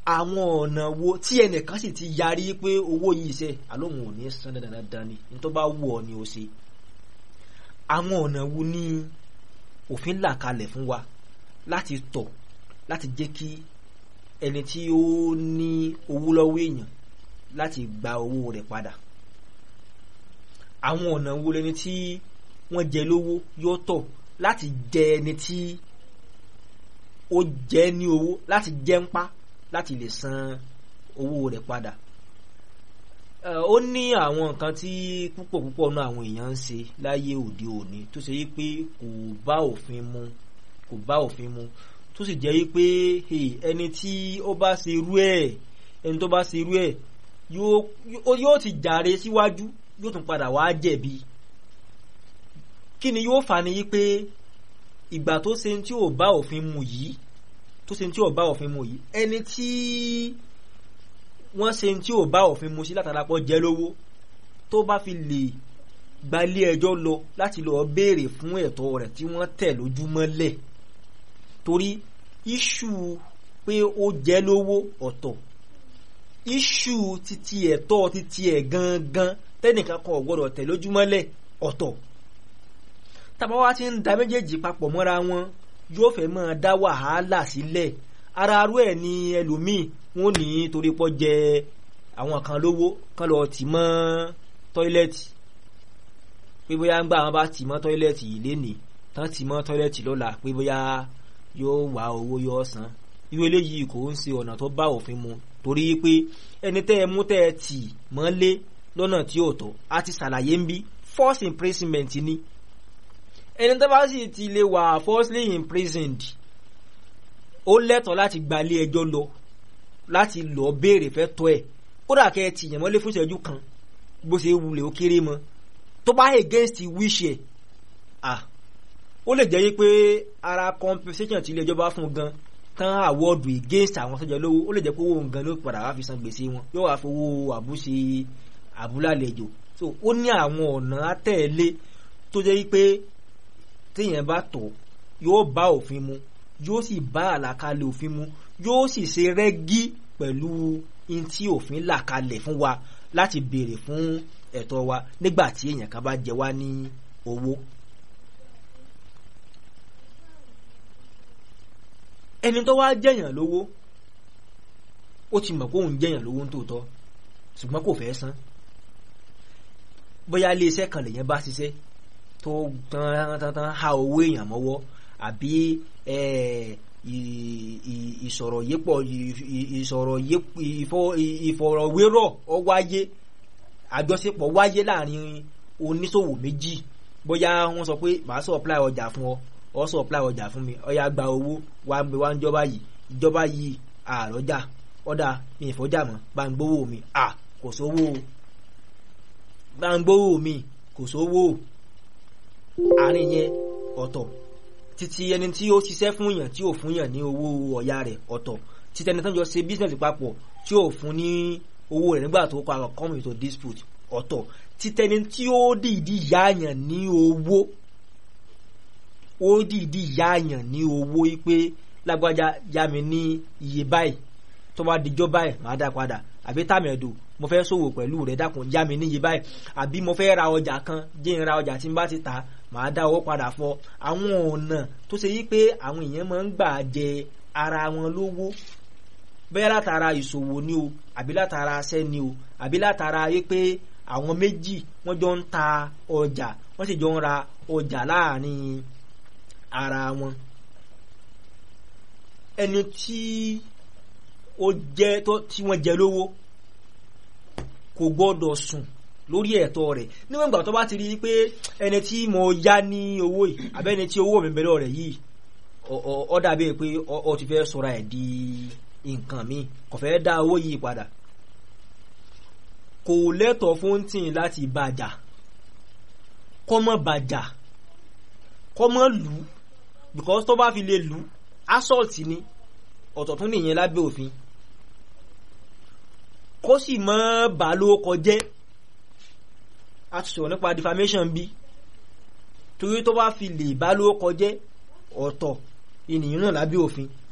àwọn ọ̀nà wo tí ẹnìkan sì ti yarí pé owó yìí ṣe àlóhùn ò ní san dandan dandan ni ní tó bá wù ọ́ ni ó ṣe àwọn ọ̀nà wo ni òfin là kalẹ̀ fún wa láti tọ̀ láti jẹ́ kí ẹni tí ó ní owó lọ́wọ́ èèyàn láti gba owó rẹ̀ padà àwọn ọ̀nà wo lẹni tí wọ́n jẹ lówó yóò tọ̀ láti jẹ ẹni tí ó jẹ ní owó láti jẹ ń pa láti lè san owó rẹ̀ padà ó ní àwọn nǹkan tí púpọ̀ púpọ̀ náà àwọn èèyàn ń ṣe láyé òde òní tó ṣe yí pé kò bá òfin mu kò bá òfin mu tó sì jẹ́ yí pé ẹni tí ó bá ṣe irú ẹ̀ ẹni tó bá ṣe irú ẹ̀ yóò ti jàre síwájú yóò tún padà wá jẹ̀bi kí ni yóò fà ní yí pé ìgbà tó ṣe tí ò bá òfin mu yìí tó ṣe tí ò bá òfin mu yìí ẹni tí wọ́n ṣe tí ò bá òfin mu sí látàlápọ̀ jẹ́ lówó tó bá fi lè gbalé ẹjọ́ lọ láti lọ béèrè fún ẹ̀tọ́ rẹ̀ tí wọ́n tẹ̀ lójúmọ́lẹ̀ torí iṣu pé ó jẹ́ lówó ọ̀tọ̀ iṣu titi ẹ̀tọ́ titi ẹ̀ gangan tẹ́nìkan kan ò gbọ́dọ̀ tẹ̀ lójúmọ́lẹ̀ ọ̀tọ̀ tàbá wá ti ń da méjèèjì papọ̀ mọ́ra wọn yóò fẹ́ máa dá wàhálà sílẹ̀ ara arú ẹ̀ ni ẹlòmíì wọn ní torí pọ́ jẹ àwọn kan lówó kan lọ tì mọ́ tọ́ílẹ̀tì pé bóyá ń gbà wọn bá tì mọ́ tọ́ílẹ̀tì yìí lénìí tán tì mọ́ tọ́ílẹ̀tì lọ́la pé bóyá yóò wá owó yóò san irú eléyìí kò ń ṣe ọ̀nà tó bá òfin mu torí pé ẹni tẹ́ ẹ mú tẹ́ ẹ tì mọ́lé lọ́nà tí ò tọ́ a ti ṣàlàyé ń bí force imprisonment ni ẹni tó bá sì ti lè wà falsely imprisoned ó lẹ́tọ̀ọ́ láti gbalé ẹjọ́ lọ láti lọ béèrè fẹ́ tọ́ ẹ̀ kódà kẹ́ ẹ ti yàn mọ́lé fún ìṣẹ́jú kan bó ṣe wulẹ̀ ó kéré mọ́ tó bá against wish ẹ̀ ah ó lè jẹ́ pé ara compensation tí ilé ẹjọ́ bá fún gan tán àwọ́dù against àwọn sọ́jà lówó ó lè jẹ́ pé owó nǹkan ló padà wá fi san gbèsè wọn yóò wá fowó àbúṣe àbúlàlejò so ó ní àwọn ọ̀nà àtẹ̀lé tó jẹ́ pé téèyàn bá tọ̀ yóò bá òfin mu yóò sì bá àlàkalẹ̀ òfin mu yóò sì ṣe rẹ́gí pẹ̀lú in tí òfin là kalẹ̀ fún wa láti béèrè fún ẹ̀tọ́ wa nígbà tí èèyàn kan bá jẹ wá ní owó. ẹni tó wá jẹ̀yàn lówó ó ti mọ̀ pé òun jẹ̀yàn lówó ń tòótọ́ ṣùgbọ́n kò fẹ́ san bóyá ilé iṣẹ́ kan lèyàn bá ṣiṣẹ́ tó tán tán tán ha owó èèyàn mọ́wọ́ àbí ìsọ̀rọ̀ yépọ̀ ìsọ̀rọ̀ ìfọ̀rọ̀wérọ̀ ọ wáyé àjọṣepọ̀ wáyé láàrin oníṣòwò méjì bóyá wọ́n sọ pé màá supply ọjà fún ọ ọ supply ọjà fún mi ọyà gba owó wà ń bẹ wá ń jọba yìí ìjọba yìí àrọ́jà ọ̀dà mi ìfọ́jà mọ́ bá ń gbówó mi à kò sówó bá ń gbówó mi kò sówó àárín yẹn ọ̀tọ̀ títí ẹni tí ó ṣiṣẹ́ fún yàn tí ò fún yàn ní owó ọ̀yà rẹ̀ ọ̀tọ̀ títí ẹni tó ń jọ ṣe business papọ̀ tí ò fún ní owó rẹ̀ nígbà tó kọ àwọn come into dispute ọ̀tọ̀ títí ẹni tí ó dìídì yáàyàn ní owó ó dìídì yáàyàn ní owó pé lágbájá yá mi ní iye báyìí tó bá dijọ́ báyìí màá dá padà àbí tàmẹ̀dù mo fẹ́ ṣòwò pẹ̀lú rẹ̀ dákun yá mi níye báyìí àbí mo fẹ́ ra ọjà kan jẹ́ ń ra ọjà tí n bá ti tà màá dá owó padà fọ àwọn ọ̀nà tó ṣe yí pé àwọn èèyàn máa ń gbà jẹ ara wọn lówó bẹ́ẹ̀ látara ìṣòwò ni o àbí látara aṣẹ́ ni o àbí látara yí pé àwọn méjì wọ́n jọ ń ta ọjà wọ́n sì jọ ń ra ọjà láàrin ara wọn ẹni tí ó jẹ́ tí wọ́n jẹ lówó kò gbọ́dọ̀ sùn lórí ẹ̀tọ́ rẹ̀ níwọ̀n ìgbà tó bá ti rí i pé ẹni tí mo yá ní owó yìí àbẹ́ni tí owó mi bẹ̀rẹ̀ rẹ̀ yìí ó dàbí pé ó ti fẹ́ sọra ẹ̀ di nǹkan mi kò fẹ́ dá owó yìí padà kò lẹ́tọ̀ọ́ fún tìǹ láti bàjà kọ́ mọ́ bàjà kọ́ mọ́ lù ú because tó bá fi lè lù ú assault ni ọ̀tọ̀ tún nìyẹn lábẹ́ òfin kó sì mọ́ bà ló kọjẹ́ a ti sọ̀rọ̀ nípa defamation bí torí tó bá fi lè bá ló kọjẹ́ ọ̀tọ̀ ènìyàn náà lábẹ́ òfin